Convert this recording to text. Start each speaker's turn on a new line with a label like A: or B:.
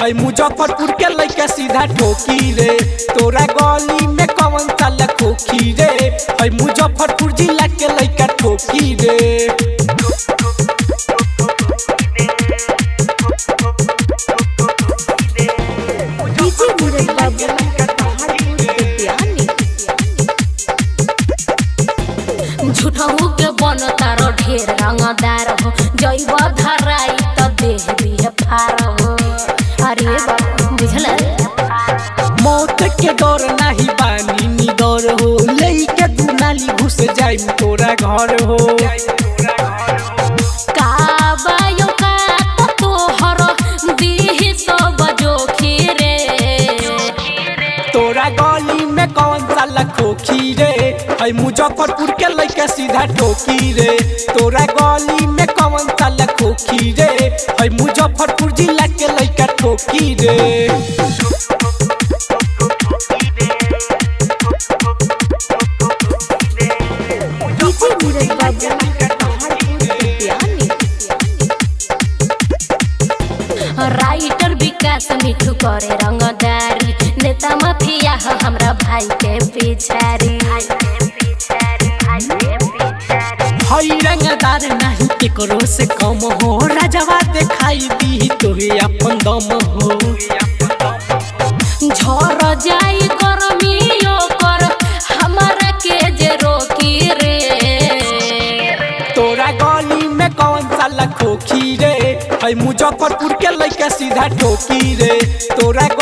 A: है मुजफ्फरपुर के लइका सीधा ठोकी रे तोरा गली में कवन साला खोखी रे है मुजफ्फरपुर जिला के लइका ठोकी रे
B: डीजे नीरज बाबू पहाड़पुर विद्यानी
C: झूठहू के बन तारो ढेर रंगदार हो जैब धराई त देह दिह फार हो अरे बाबू बुझल
A: मौत के डर नाही बानी निडर हो लइके तू नाली घुस जाई तोरा घर हो
C: का बायो का त तोहर दिह सब जोखी रे
A: तोरा गली में कौन साला खोखी रे है मुजफ्फरपुर के लइका सीधा ठोकी रे तोरा गली में कौन साला खोखी रे है मुजफ्फरपुर जिला के लइका ठोकी रे
B: डीजे नीरज बाबू पहाड़पुर विद्यानी
C: राइटर विकास मिठू करे रंगदारी नेता माफिया ह हमरा भाई के पिछारी
A: हई रंगदार नहीं केकरो से कम हो राजवा दिखाई दी तोहे अपन दम हो
C: झर जाई गर्मियो कर हमरा के जे रोकी रे
A: तोरा गली में कौन साला खोखी रे है मुजफ्फरपुर के लइका सीधा ठोकी रे तोरा